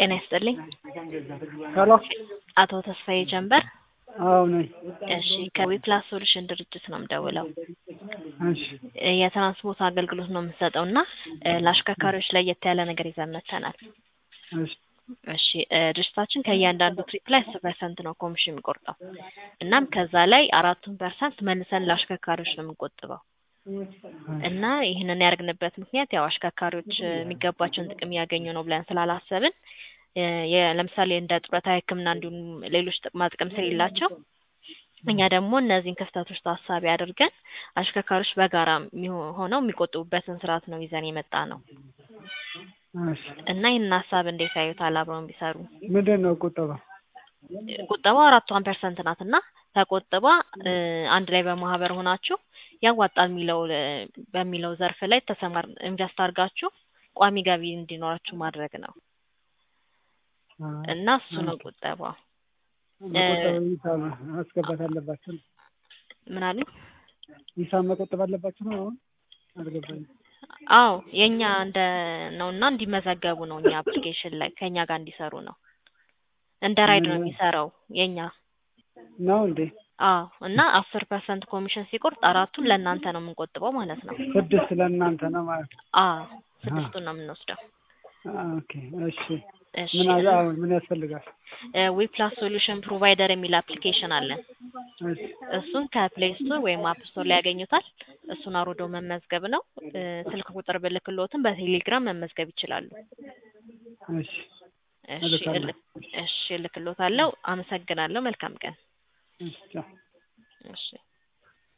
ጤና ይስጥልኝ። ሄሎ አቶ ተስፋዬ ጀንበር። አዎ ነኝ። እሺ ከዊፕላስ ሶሉሽን ድርጅት ነው የምደውለው። እሺ የትራንስፖርት አገልግሎት ነው የምንሰጠው እና ለአሽከርካሪዎች ለየት ያለ ነገር ይዘን መጥተናል። እሺ እሺ እ ድርጅታችን ከእያንዳንዱ ትሪፕ ላይ አስር ፐርሰንት ነው ኮሚሽን የሚቆርጠው። እናም ከዛ ላይ አራቱን ፐርሰንት መልሰን ለአሽከርካሪዎች ነው የምንቆጥበው እና ይህንን ያደርግንበት ምክንያት ያው አሽከርካሪዎች እ የሚገባቸውን ጥቅም እያገኙ ነው ብለን ስላላሰብን እ የ- ለምሳሌ እንደ ጡረታ፣ ሕክምና እንዲሁም ሌሎች ጥቅማ ጥቅም ስለሌላቸው እኛ ደግሞ እነዚህን ክፍተቶች ታሳቢ አድርገን አሽከርካሪዎች በጋራ የሚሆ- ሆነው የሚቆጥቡበትን ስርዓት ነው ይዘን የመጣ ነው እሺ እና ይህንን ሀሳብ እንዴት ያዩታል? አብረውን ቢሰሩ ምንድን ነው ቁጠባ? ቁጠባ አራቷን ፐርሰንት ናት እና ተቆጥባ እ አንድ ላይ በማህበር ሆናችሁ ያዋጣል የሚለው እ በሚለው ዘርፍ ላይ ተሰማር ኢንቨስት አድርጋችሁ ቋሚ ገቢ እንዲኖራችሁ ማድረግ ነው እና እሱ ነው ቁጠባ። መቆጠብ ሂሳብ ማስገባት አለባቸው ነው? ምን አሉኝ? ሂሳብ መቆጠብ አለባቸው ነው? አሁን አልገባኝም። አዎ የኛ እንደ ነው እና እንዲመዘገቡ ነው እኛ አፕሊኬሽን ላይ ከኛ ጋር እንዲሰሩ ነው። እንደ ራይድ ነው የሚሰራው የኛ ነው እንዴ? አዎ እና አስር ፐርሰንት ኮሚሽን ሲቆርጥ አራቱን ለእናንተ ነው የምንቆጥበው ማለት ነው። ስድስት ለእናንተ ነው ማለት ነው? አዎ ስድስቱን ነው የምንወስደው። ኦኬ እሺ። እሺ ምን አለ አሁን ምን ያስፈልጋል? ዊፕላስ ሶሉሽን ፕሮቫይደር የሚል አፕሊኬሽን አለን። እሺ እሱን ከፕሌይ ስቶር ወይም አፕ ስቶር ላይ ያገኙታል። እሱን አውርዶ መመዝገብ ነው። እ ስልክ ቁጥር ብልክሎትን በቴሌግራም መመዝገብ ይችላሉ። እሺ እሺ እልካለሁ። እልክ እሺ እልክሎታለሁ። አመሰግናለሁ። መልካም ቀን። እሺ ቻው። እሺ